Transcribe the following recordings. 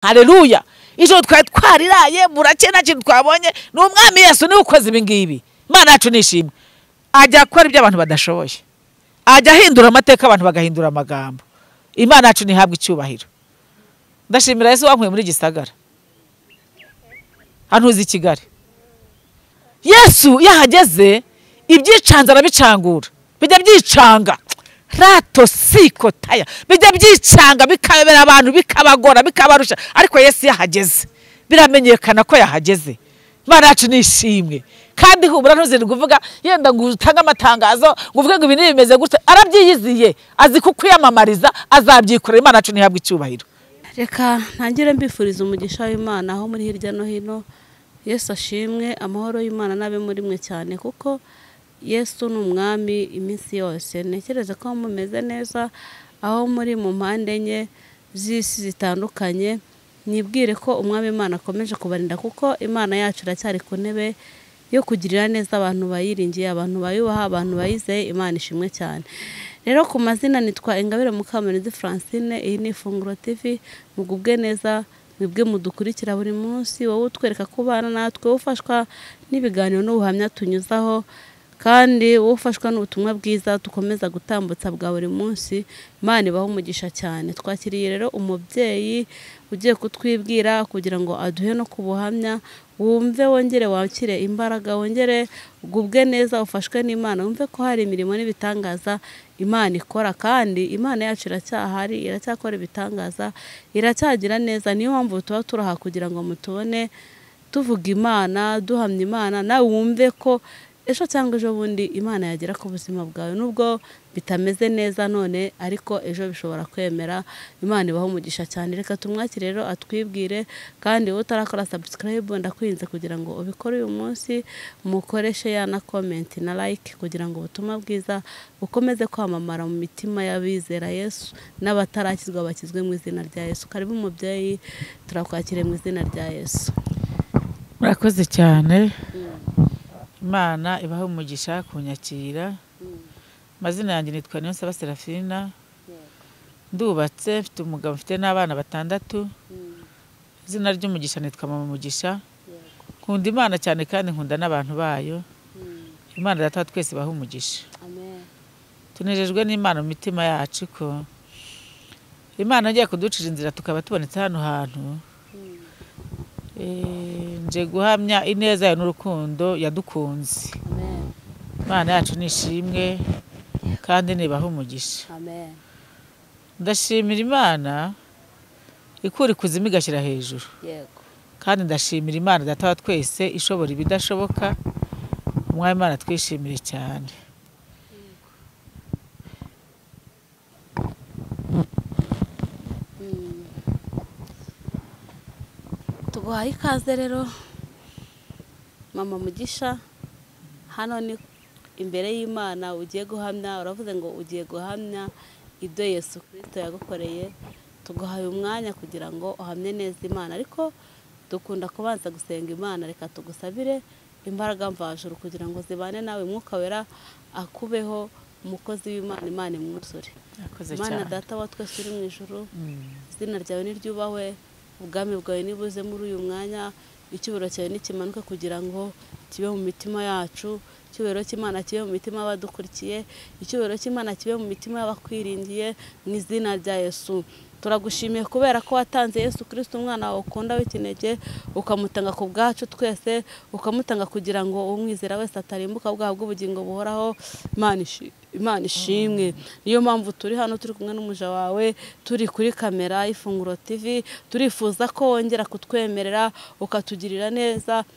hareruya ijoro twari twariraye burake nta kintu twabonye ni umwami yesu niwe ukoze ibi ngibi imana yacu nishimwe ajya akora ibyo abantu badashoboye ajya ahindura amateka abantu bagahindura amagambo imana yacu ntihabwe icyubahiro ndashimira yesu wankuye muri gisagara hano uzi i kigali yesu iyo ahageze ibyicanze arabicangura bijya byicanga rato siko taya bijya byicanga bikabera abantu bikabagora bikabarusha ariko yesu iyo ahageze biramenyekana ko yahageze imana yacu ni ishimwe kandi humura ntuziri kuvuga yenda ngo utange amatangazo ngo uvuge ngo ibintu bimeze gutya arabyiyiziye azi kukwiyamamariza azabyikorera imana yacu ntihabwe icyubahiro reka ntangire mbifuriza umugisha w'imana aho muri hirya no hino yesu ashimwe amahoro y'imana n'abe muri mwe cyane kuko yesu ni umwami iminsi yose ntekereza ko mumeze neza aho muri mu mpande enye z'isi zitandukanye nibwire ko umwami imana akomeje kubarinda kuko imana yacu iracyari ku ntebe yo kugirira neza abantu bayiringiye abantu bayubaha abantu bayizeye imana ishimwe cyane rero ku mazina nitwa ingabire mukamurizi francine iyi ni ifunguro tivi mugubwe neza mwebwe mudukurikira buri munsi wowe utwereka ko ubana natwe ufashwa n'ibiganiro n'ubuhamya tunyuzaho kandi wowe ufashwa n'ubutumwa bwiza dukomeza gutambutsa bwa buri munsi imana ibaho umugisha cyane twakiriye rero umubyeyi ugiye kutwibwira kugira ngo aduhe no ku buhamya wumve wongere wakire imbaraga wongere ugubwe neza ufashwe n'imana wumve ko hari imirimo n'ibitangaza imana ikora kandi imana yacu iracyahari iracyakora ibitangaza iracyagira neza niyo mpamvu tuba turaha kugira ngo mutubone tuvuga imana duhamya imana nawe wumve ko ejo cyangwa ejo bundi imana yagera ku buzima bwawe nubwo bitameze neza none ariko ejo bishobora kwemera imana ibaho umugisha cyane reka tumwakire rero atwibwire kandi wowe utarakora sabusikarayibu ndakwinze kugira ngo ubikore uyu munsi umukoreshe ya na komenti na layike kugira ngo ubutumwa bwiza bukomeze kwamamara mu mitima y'abizera yesu n'abatarakizwa bakizwe mu izina rya yesu karibu umubyeyi turakwakire mu izina rya yesu murakoze cyane imana ibaho umugisha kunyakira amazina yanjye nitwa niyonsaba serafina ndubatse mfite umugabo mfite n'abana batandatu izina ry'umugisha nitwa mama mugisha nkunda imana cyane kandi nkunda n'abantu bayo imana data twese ibaho umugisha tunejejwe n'imana mu mitima yacu ko imana agiye kuducira inzira tukaba tubonetse hano hantu nje guhamya ineza yawe n'urukundo yadukunze imana yacu ni ishimwe kandi nibaho umugisha ndashimira imana ikura ikuzimu igashyira hejuru kandi ndashimira imana data wa twese ishobora ibidashoboka umwanya imana twishimire cyane tuguhaye ikaze rero mama mugisha hano ni imbere y'imana ugiye guhamya uravuze ngo ugiye guhamya ibyo yesu kirisito yagukoreye tuguhaye umwanya kugira ngo uhamye neza imana ariko dukunda kubanza gusenga imana reka tugusabire imbaraga mvajuru kugira ngo zibane nawe umwuka wera akubeho umukozi w'imana imana imwuzure imana data wa twese uri mu ijoro izina ryawe ni ryubahwe ubwami bwawe nibuze muri uyu mwanya icyubahiro cyawe ntikimanuke kugira ngo kibe mu mitima yacu icyubahiro cy'imana kibe mu mitima y'abadukurikiye icyubahiro cy'imana kibe mu mitima y'abakwiringiye mu izina rya yesu turagushimiye kubera ko watanze yesu kirisiti umwana wawe ukunda w'ikinege ukamutanga ku bwacu twese ukamutanga kugira ngo umwizera wese atarimbuka bwaha bw'ubugingo buhoraho imana ishimwe niyo mpamvu turi hano turi kumwe n'umuja wawe turi kuri kamera y'ifunguro tivi turifuza ko wongera kutwemerera ukatugirira neza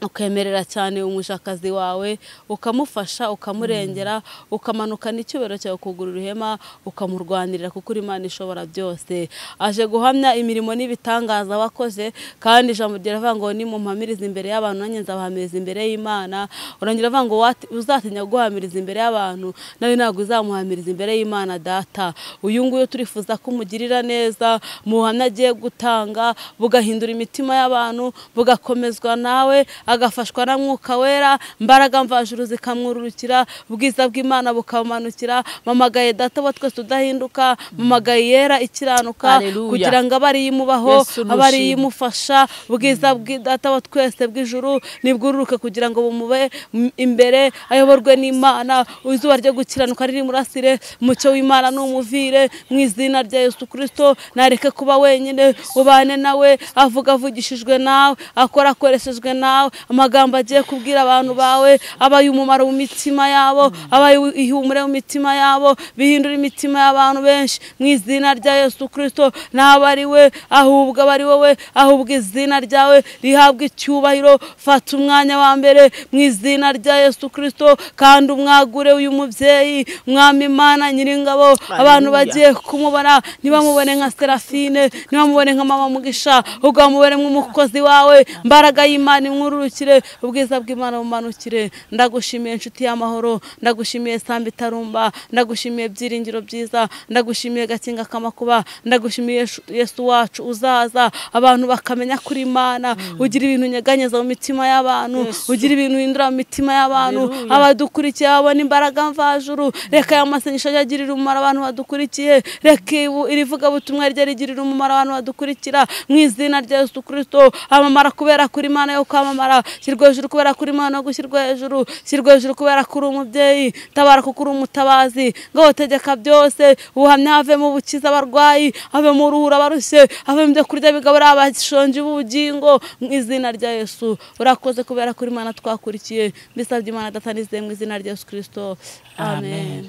ukemerera cyane umushakazi wawe ukamufasha ukamurengera ukamanukana icyubahiro cyawe kugura uruhema ukamurwanirira kuko uri imana ishobora byose aje guhamya imirimo n'ibitangaza wakoze kandi ijambo riravuga ngo ni mumpamiriza imbere y'abantu nanjye nzabahamiriza imbere y'imana urangira avuga ngo uzatinya guhamiriza imbere y'abantu nawe ntabwo uzamuhamiriza imbere y'imana data uyu nguyu turifuza ko umugirira neza mu buhamya agiye gutanga bugahindura imitima y'abantu bugakomezwa nawe agafashwa na mwuka wera mbaraga mvajuru zikamwururukira ubwiza bw'imana bukamumanukira mamagaye data wa twese udahinduka mamagaye yera ikiranuka Haleluya. kugira ngo abe ariyo imubaho Yesu abe ariyo nushimwe. imufasha ubwiza bw'idata wa twese bw'ijuru nibwururuke kugira ngo bumube m- imbere ayoborwe n'imana izuba ryo gukiranuka riri murasire umucyo w'imana n'umuvire mu izina rya yesu kirisito nareke kuba wenyine ubane nawe avuga avugishijwe nawe akora akoreshejwe nawe amagambo agiye kubwira abantu bawe abaye umumaro mu mitima yabo abaye ihumure mu mitima yabo bihindura imitima y'abantu benshi mu izina rya yesu kirisito naba ari we ahubwo aba ari wowe ahubwo izina ryawe rihabwa icyubahiro fata umwanya wa mbere mu izina rya yesu kirisito kandi umwagure uyu mubyeyi mwami imana nyiringabo abantu bagiye kumubona ntibamubone nka serafine ntibamubone nka mama mugisha ahubwo bamubone nk'umukozi wawe mbaraga y'imana imwururukire ubwiza bw'imana bumanukire ndagushimiye inshuti y'amahoro ndagushimiye samba itarumba ndagushimiye byiringiro byiza ndagushimiye gakinga k'amakuba ndagushimiye Yesu- yesu wacu uzaza abantu bakamenya kuri imana ugira ibintu unyeganyeza mu mitima y'abantu ugira ibintu uhindura mu mitima y'abantu Haleluya. abadukurikiye babona imbaraga mvajuru reka aya masengesho ajye agirira umumaro abantu badukurikiye reka ibu- iri vugabutumwa rijye rigirira umumaro abantu badukurikira mu izina rya yesu kirisito amamara kubera kuri imana yo kwamamara shyirwa hejuru kubera kuri imana yo gushyirwa hejuru shyirwa hejuru kubera kuri umubyeyi tabara kuko uri umutabazi ngaho tegeka byose ubuhamya havemo ubukiza abarwayi havemo uruhura abarushye havemo ibyo kurya bigaburira abashonji b'ubugingo mu izina rya yesu urakoze kubera kuri imana twakurikiye mbisabye imana adatanize mu izina rya yesu kirisito amen Amen.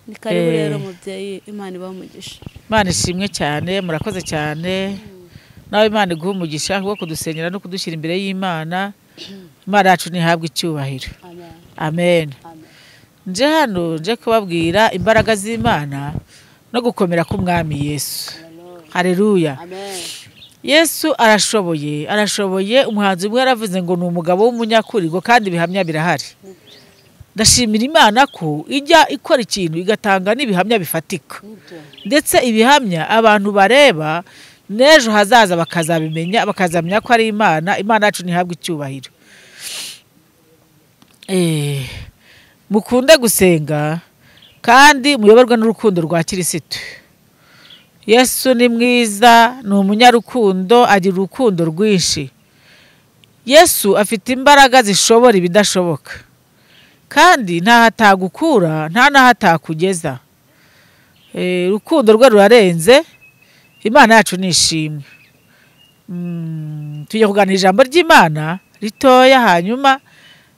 ni karibu Eh. rero mubyeyi imana ibamugisha imana ishimwe cyane murakoze cyane nawe imana iguha umugisha wo kudusenyera no kudushyira imbere y'imana imana yacu ntihabwe icyubahiro amen amen amen nje hano nje kubabwira imbaraga z'imana no gukomera k'umwami yesu hareruya amen yesu arashoboye arashoboye umuhanzi umwe yaravuze ngo ni umugabo w'umunyakurigo kandi ibihamya birahari ndashimira imana ko ijya ikora ikintu igatanga n'ibihamya bifatika nibyo ndetse ibihamya abantu bareba n'ejo hazaza bakazabimenya bakazamenya ko ari imana imana yacu ntihabwe icyubahiro Eh, mukunde gusenga kandi muyoborwe n'urukundo rwa kirisitu yesu ni mwiza ni umunyarukundo agira urukundo rwinshi yesu afite imbaraga zishobora ibidashoboka kandi ntaho atagukura nta n'aho atakugeza Eh, urukundo rwe rurarenze imana yacu ni ishimwe Mm, tujya kuganira ijambo ry'imana ritoya hanyuma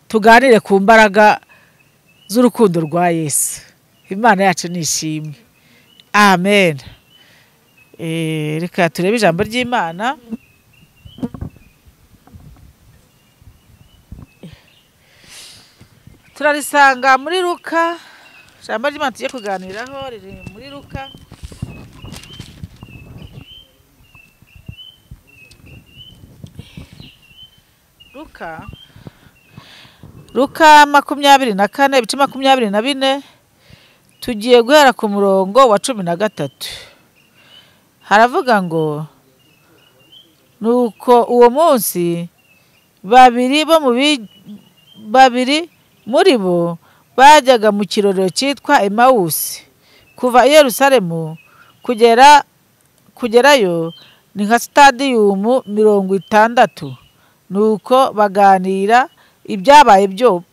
tuganire ku mbaraga z'urukundo rwa yesu imana yacu ni ishimwe amen Eh, reka turebe ijambo ry'imana turarisanga muri luka ijambo ry'imana tujye kuganiraho riri muri luka luka luka makumyabiri na kane ibice makumyabiri na bine tugiye guhera ku murongo wa cumi na gatatu haravuga ngo nuko uwo munsi babiri bo mu bi- babiri muri bo bajyaga mu kirorero cyitwa emawusi kuva i yerusalemu kugera kugerayo ni nka sitadiyumu mirongo itandatu nuko baganira ibyabaye byo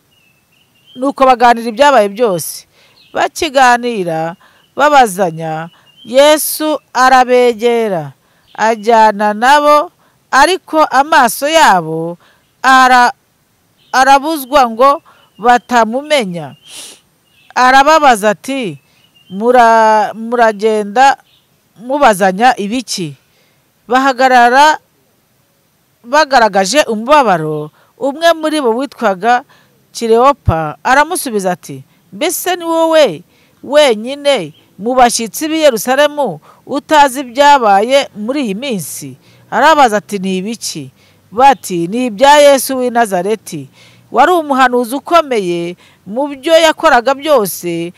nuko baganira ibyabaye byose bakiganira babazanya yesu arabegera ajyana nabo ariko amaso yabo ara arabuzwa ngo batamumenya arababaza ati "Mura- muragenda mubazanya ibiki bahagarara bagaragaje umubabaro umwe muri bo witwaga kirewopa aramusubiza ati mbese ni wowe wenyine mu bashyitsi b'i yerusalemu utazi ibyabaye muri iyi minsi arabaza ati ni ibiki bati ni ibya yesu w'i nazareti wari umuhanuzi ukomeye mu byo yakoraga byose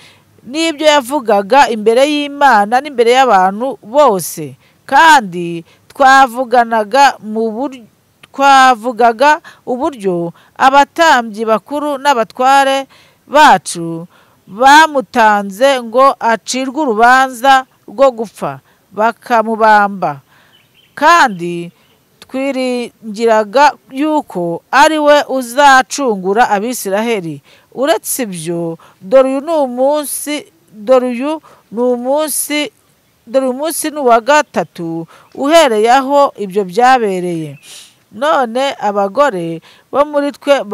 n'ibyo yavugaga imbere y'imana n'imbere y'abantu bose kandi twavuganaga mu buryo twavugaga uburyo abatambyi bakuru n'abatware bacu bamutanze ngo acirwe urubanza rwo gupfa bakamubamba kandi twiringiraga yuko ari we uzacungura abisiraheli uretse ibyo dore uyu ni umunsi dore uyu ni umunsi dore umunsi ni uwa gatatu uhereye aho ibyo byabereye none abagore bo muri twe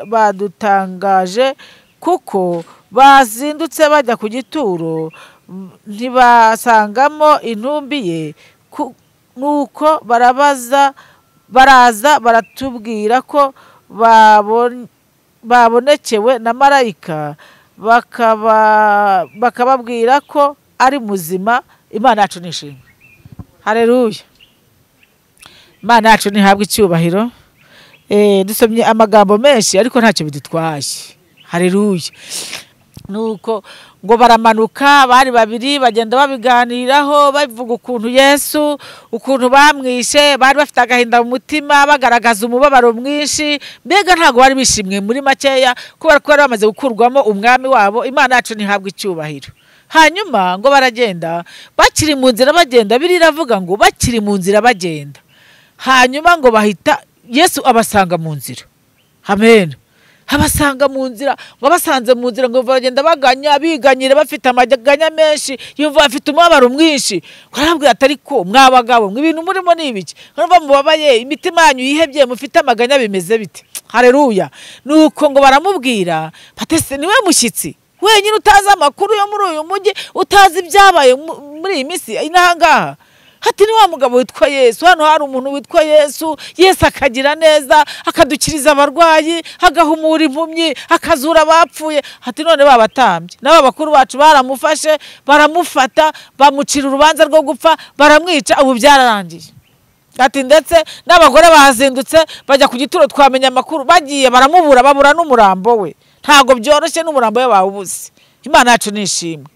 badutangaje kuko bazindutse bajya ku gituro ntibasangamo intumbi ye nuko barabaza baraza baratubwira ko babonekewe na marayika bakababwira ko ari muzima imana yacu nishimwe hareruya imana yacu ntihabwe icyubahiro dusomye amagambo menshi ariko ntacyo bidutwaye hareruya nuko ngo baramanuka bari babiri bagenda babiganiraho bavuga ukuntu yesu ukuntu bamwishe bari bafite agahinda mu mutima bagaragaza umubabaro mwinshi mbega ntabwo bari bishimwe muri makeya kubera ko bari bamaze gukurwamo umwami wabo imana yacu ntihabwe icyubahiro hanyuma ngo baragenda bakiri mu nzira bagenda biri iravuga ngo bakiri mu nzira bagenda hanyuma ngo bahita yesu abasanga mu nzira amen abasanga mu nzira ngo abasanze mu nzira ngo bagenda baganya biganyira bafite amaganya menshi yumva bafite umubabaro mwinshi barabwira atari ko mwabagabo mwe ibintu murimo ni ibiki nkumva mubabaye imitima yanyu yihebye mufite amaganya bimeze bite hareruya ni uko ngo baramubwira batese niwe mushyitsi wenyine utazi amakuru yo muri uyu mujyi utazi ibyabaye muri iyi minsi n'ahangaha hati ni wa mugabo witwa yesu hano hari umuntu witwa yesu yesu akagira neza akadukiriza abarwayi agahumura impumyi akazura abapfuye hati none babatambye nabo bakuru bacu baramufashe baramufata bamucira urubanza rwo gupfa baramwica ubu byararangiye ati ndetse n'abagore bahazindutse bajya ku gituro twamenya amakuru bagiye baramubura babura n'umurambo we ntabwo byoroshye n'umurambo we bawubuze imana yacu ni ishimwe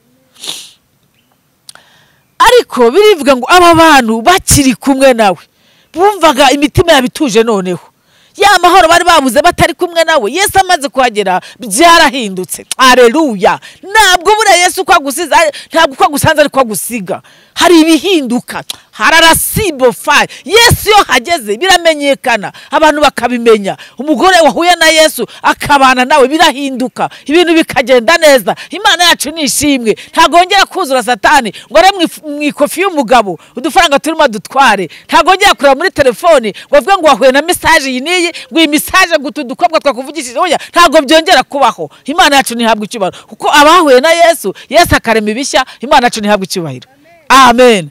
ariko birivuga ngo aba bantu bakiri kumwe nawe bumvaga imitima yabo ituje noneho ya mahoro bari babuze batari kumwe nawe yesu amaze kuhagera byarahindutse areruya ntabwo buriya yesu uko agusize ntabwo uko agusanze ariko agusiga hari ibihinduka hararasibofayi yesu iyo hageze biramenyekana abantu bakabimenya umugore wahuye na yesu akabana nawe birahinduka ibintu bikagenda neza imana yacu ni ishimwe ntabwo wongera kuzura satani ngo are mu ikofi y'umugabo udufaranga turimo dutware ntabwo wongera kureba muri telefoni ngo avuge ngo wahuye na mesaje iyi n'iyi ngo iyi mesaje ngo utu dukobwa twakuvugishije oya ntabwo byongera kubaho imana yacu ntihabwa icyubahiro kuko abahuye na yesu yesu akarema ibishya imana yacu ntihabwa icyubahiro amen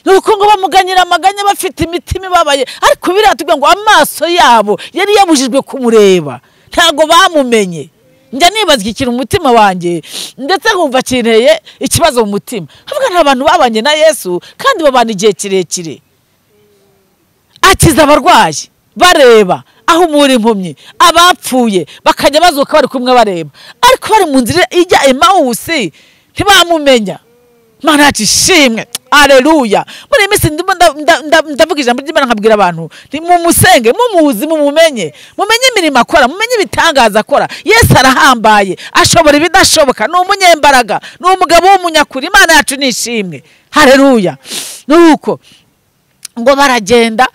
ni uko ngo bamuganyira amaganya bafite imitima ibabaye ariko biriya tubwira ngo amaso yabo yari yabujijwe kumureba ntabwo bamumenye njya nibaza ikintu umutima wanjye ndetse nkumva kineye ikibazo mu mutima havuga nta bantu babanye na yesu kandi babana igihe kirekire akiza abarwayi bareba ahumura impumyi abapfuye bakajya bazuka bari kumwe bareba ariko bari mu nzira ijya emawusi ntibamumenya imana yacu ishimwe areruya muri iyi minsi ndavuga ijambo ry'imana nkabwira abantu mumusenge mumuzi mumumenye mumenye imirimo akora mumenye ibitangaza akora yesu arahambaye ashobora ibidashoboka ni umunyembaraga ni umugabo w'umunyakuri imana yacu ni ishimwe hareruya ni uko ngo baragenda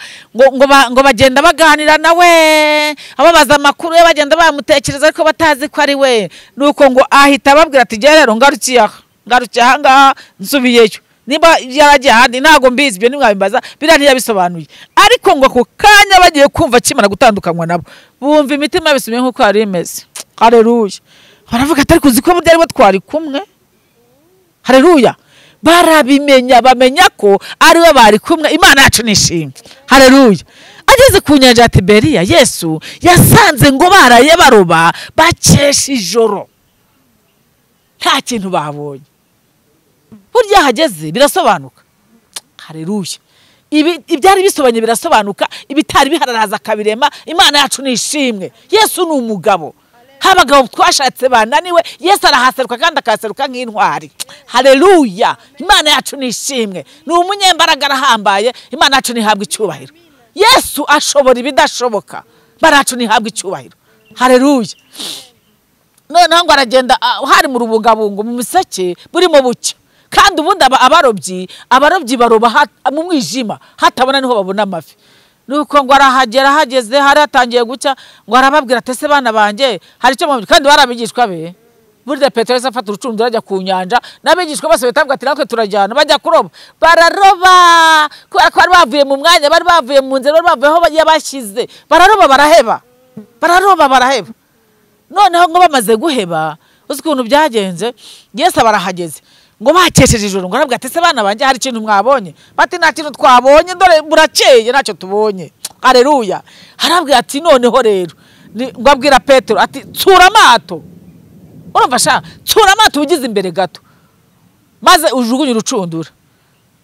ngo bagenda baganira nawe ababaza amakuru ye bagenda bamutekereza ariko batazi ko ari we ni uko ngo ahita ababwira ati rero ngarukiye aha ngarukiye aha ngaha nsubiyeyo niba yaragiye ahandi ntabwo mbizi ibyo nimwabibaza biriya ntiyabisobanuye ariko ngo ako kanya bagiye kumva akimara gutandukanywa nabo bumva imitima yabisomye nk'uko yari imeze hareruya baravuga atari kuzi ko byari bo twari kumwe hareruya barabimenya bamenya ko ari we bari kumwe imana yacu ni ishimwe hareruya ageze ku nyanja ya tiberiya yesu yasanze ngo baraye baroba bakesha ijoro nta kintu babonye burya hageze birasobanuka hareruya ibyari bisobanye birasobanuka ibitari bihararaza akabirema imana yacu ni ishimwe yesu ni umugabo abagabo twashatse bananiwe yesu arahaseruka kandi akahaseruka nk'intwari hareruya imana yacu ni ishimwe ni umunyembaraga arahambaye imana yacu ntihabwa icyubahiro yesu ashobora ibidashoboka baracu ntihabwe icyubahiro hareruye noneho ngo aragenda ah, hari mu rubungabungu mu miseke burimo bucya kandi ubundi aba- abarobyi abarobyi baroba ha- mu mwijima hatabona niho babona amafi nuko ngo arahagera hageze hari hatangiye gucya ngo arababwira ati ese bana banjye hari icyo mubabwira?" kandi bari abigishwa be burya petero yahise afata urucundura ajya ku nyanja n'abigishwa bose bahita bavuga ati natwe turajyana bajya kuroba bararoba kubera ko bari bavuye mu mwanya bari bavuye mu nzira bari bavuye aho yabashyize bararoba baraheba bararoba baraheba noneho ngo bamaze guheba uzi ukuntu byagenze yesu barahageze ngo bakesheje ijoro ngo arabwira ati ese bana banjye hari ikintu mwabonye bati nta kintu twabonye dore burakeye ntacyo tubonye areruya arabwira ati noneho rero ni- ngo abwira petero ati tsura amato urumva sha tsura amato ugize imbere gato maze ujugunye urucundura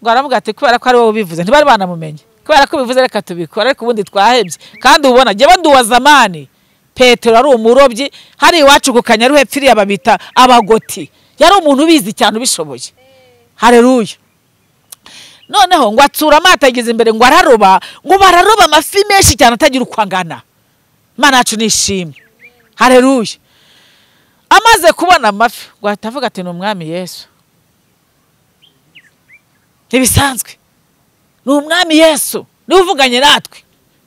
ngo aravuga ati kubera ko ari wowe ubivuze ntibari banamumenye kubera ko ubivuze reka tubikora ariko ubundi twahebye kandi ubona jyewe nduwa zamani petero ari umurobyi hari iwacu ku kanyaruhe pfiriya babita abagoti yari umuntu ubizi cyane ubishoboye hareruya noneho ngo atsura amato ageze imbere ngo araroba ngo bararoba amafi menshi cyane atagira uko angana imana yacu nishimye hareruya amaze kubona amafi ngo ahita avuga ati ni umwami yesu ntibisanzwe ni umwami yesu niwe uvuganye natwe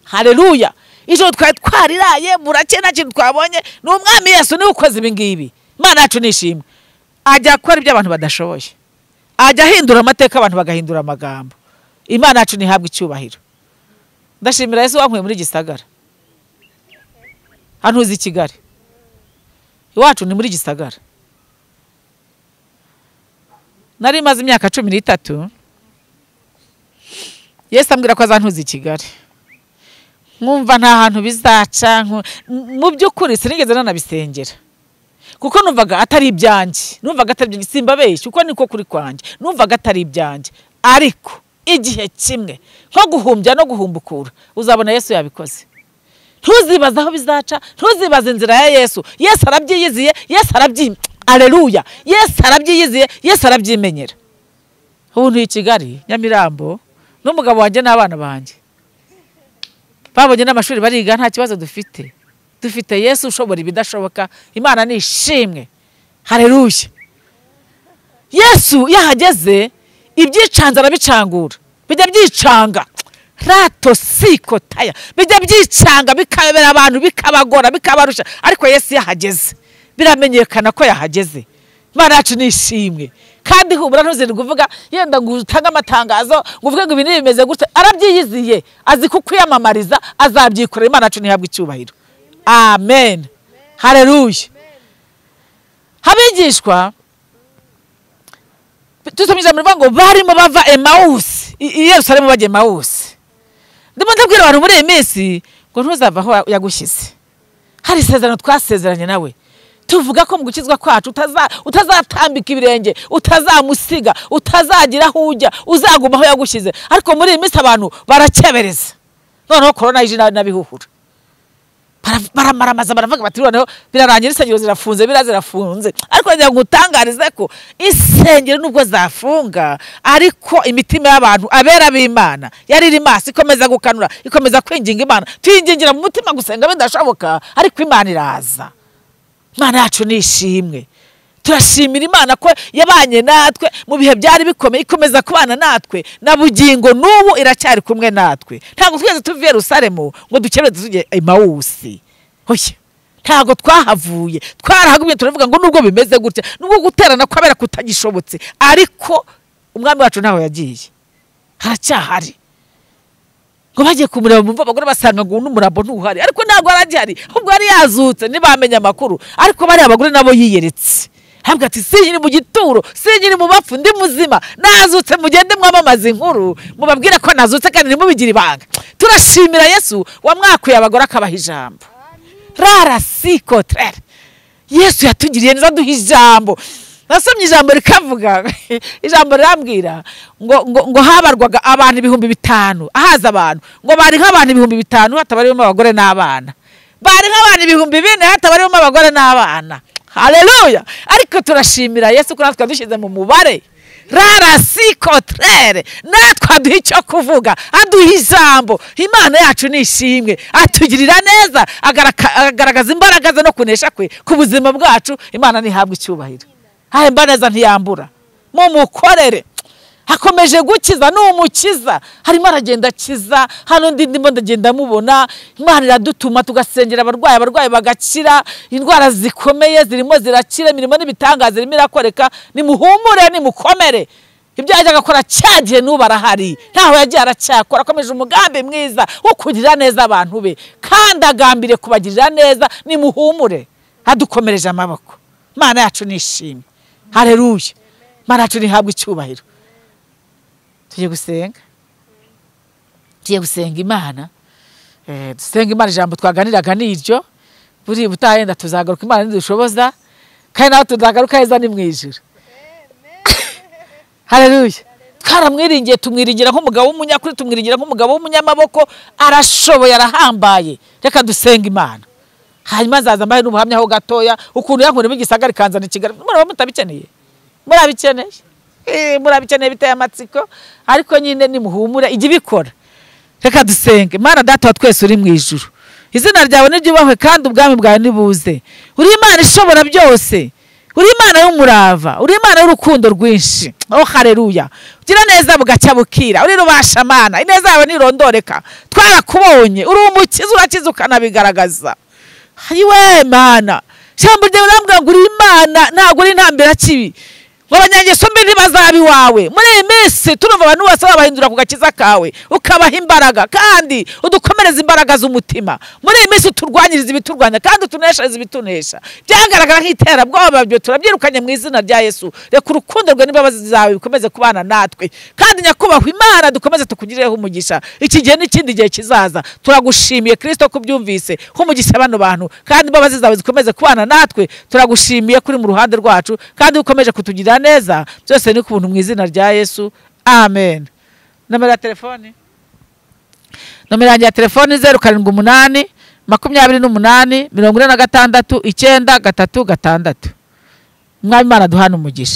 hareruya ijoro twari twariraye burake nta kintu twabonye ni umwami yesu niwe ukoze ibi ngibi imana yacu nishimwe ajya akora ibyo abantu badashoboye ajya ahindura amateka abantu bagahindura amagambo imana yacu ntihabwe icyubahiro ndashimira yesu wankuye muri gisagara hano uzi i kigali iwacu ni muri gisagara nari maze imyaka cumi n'itatu yesu ambwira ko azantuza i kigali nkumva nta hantu bizaca nku- m- mu by'ukuri sinigeze nanabisengera kuko numvaga atari ibyanjye numvaga atari ibyanjye simbabeshye kuko niko kuri kwanjye numvaga atari ibyanjye ariko igihe kimwe nko guhumbya no guhumbukura uzabona yesu yabikoze ntuzibaze aho bizaca ntuzibaze inzira ya yesu yesu arabyiyiziye yesu arabyi areruya yesu arabyiyiziye yesu arabyimenyera ubu ntuye i kigali nyamirambo n'umugabo wanjye n'abana banjye babonye n'amashuri bariga nta kibazo dufite dufite yesu ushobora ibidashoboka imana ni ishimwe hareruye yesu iyo ahageze ibyicanze arabicangura bijya byicanga rato siko taya bijya byicanga bikabera abantu bikabagora bikabarusha ariko yesu iyo ahageze biramenyekana ko yahageze imana yacu ni ishimwe kandi humura ntuziri kuvuga yenda ngo utange amatangazo ngo uvuge ngo ibi bimeze gutya arabyiyiziye azi ku kwiyamamariza azabyikorera imana yacu ntihabwe icyubahiro amen hareruye habigishwa tusomye ijambo rivuga ngo barimo bava emawusi i i yerusalemu bajya emawusi ndimo ndabwira abantu muri iyi minsi ngo ntuzava aho yagushyize hari isezerano twasezeranye nawe tuvuga ko mu gukizwa kwacu utaza- utazatambika ibirenge utazamusiga utazagira aho ujya uzaguma aho yagushyize ariko muri iyi minsi abantu barakebereza noneho korona ije na- n'abihura bara- baramaramaza baravuga bati noneho birarangira insengero zirafunze biriya zirafunze ariko ngira ngo utangarize ko insengero nubwo zafunga ariko imitima y'abantu abera b'imana yari iri maso ikomeza gukanura ikomeza kwinginga imana tuyingingira mu mutima gusenga bidashoboka ariko imana iraza imana yacu ni ishimwe turashimira imana ko yabanye natwe mu bihe byari bikomeye ikomeza kubana natwe na bugingo n'ubu iracyari kumwe natwe ntabwo twigeze tuva i yerusalemu ngo dukerewe tujye emawusi oya ntabwo twahavuye twarahagumye turavuga ngo nubwo bimeze gutya nubwo guterana kwabera kutagishobotse ariko umwami wacu ntaho yagiye haracyahari ngo bagiye kumureba bumva abagore basanga ngo n'umurambo ntuhari ariko ntabwo yari agihari ahubwo yari yazutse ntibamenye amakuru ariko bariya abagore nabo yiyeretse ahabwa ati sinkiri mu gituro sinkiri mu bapfu ndi muzima nazutse mugende mwamamaza inkuru mubabwire ko nazutse kandi ntimubigire ibanga turashimira yesu wamwakuye abagore akabaha ijambo rara siko trera yesu yatugiriye neza aduha ijambo nasomye ijambo rikavuga ijambo rirambwira ngo, ngo, ngo habarwaga abantu ibihumbi bitanu ahaza abantu ngo bari nk'abantu ibihumbi bitanu hatabarimo abagore n'abana bari nk'abantu ibihumbi bine hatabarimo abagore n'abana hareruya ariko turashimira yesu ko natwe yadushyize mu mubare rarasi kotere natwe aduha icyo kuvuga aduha ijambo imana yacu ni ishimwe atugirira neza agaraka- agaragaza imbaraga ze no kunesha kwe ku buzima bwacu imana ntihabwe icyubahiro hahemba neza ntiyambura mumukorere hakomeje gukiza ni umukiza harimo aragenda akiza hano ndi ndimo ndagenda mubona imana iradutuma tugasengera abarwayi abarwayi bagakira indwara zikomeye zirimo zirakira imirimo n'ibitangaza irimo irakoreka nimuhumure nimukomere ibyo yajyaga akora cyagiye n'ubu arahari ntaho yagiye aracyakora akomeje umugambi mwiza wo kugirira neza abantu be kandi agambiriye kubagirira neza nimuhumure adukomereje amaboko imana yacu nishimye hareruye imana yacu ntihabwe icyubahiro tugiye gusenga tugiye gusenga imana Eh, dusenga imana ijambo twaganiraga ni iryo buri butahenda tuzagaruka imana nidushoboza kandi nawe tuzagaruka heza ni mu ijuru hareruya twaramwiringiye tumwiringira nk'umugabo w'umunyakuri tumwiringira nk'umugabo w'umunyamaboko arashoboye arahambaye reka dusenga imana hanyuma nzaza mbahe n'umuhamya ho gatoya ukuntu yankurimo igisagara ikanzana i kigali muraba mutabikeneye murabikeneye Eh, murabikeneye biteye amatsiko ariko nyine nimuhumure ijya ibikora reka dusenge imana data wa twese uri mu ijuru izina ryawe niryubahwe kandi ubwami bwawe nibuze uri imana ishobora byose uri imana y'umurava uri imana y'urukundo rwinshi oh hareruya ugira neza bugacya bukira uri rubashamana ineza yawe ntirondoreka twarakubonye uri umukiza urakiza ukanabigaragaza hayiwe mana ijambo ryawe rirambwira ngo uri imana ntabwo uri intambirakibi ngo abanyangeso mbi ntibazaba iwawe muri iyi minsi turumva abantu bose babahindura ku gakiza kawe ukabaha imbaraga kandi udukomereza imbaraga z'umutima muri iyi minsi uturwanyiriza ibiturwanya kandi utuneshereza ibitunesha byagaragara nk'iterabwoba byo turabyirukanye mu izina rya yesu reka urukundo rwe n'imbabazi zawe bikomeze kubana natwe kandi nyakubahwa imana dukomeze tukugireho umugisha iki gihe n'ikindi gihe kizaza turagushimiye kirisito ko ubyumvise nk'umugisha bano bantu kandi imbabazi zawe zikomeze kubana natwe turagushimiye kuri mu ruhande rwacu kandi ukomeje kutugirira neza byose ni ku buntu mu izina rya yesu amen nomero ya telefoni nomero yanjye ya telefoni zeru karindwi umunani makumyabiri n'umunani mirongo ine na gatandatu icyenda gatatu gatandatu umwami imana duhana umugisha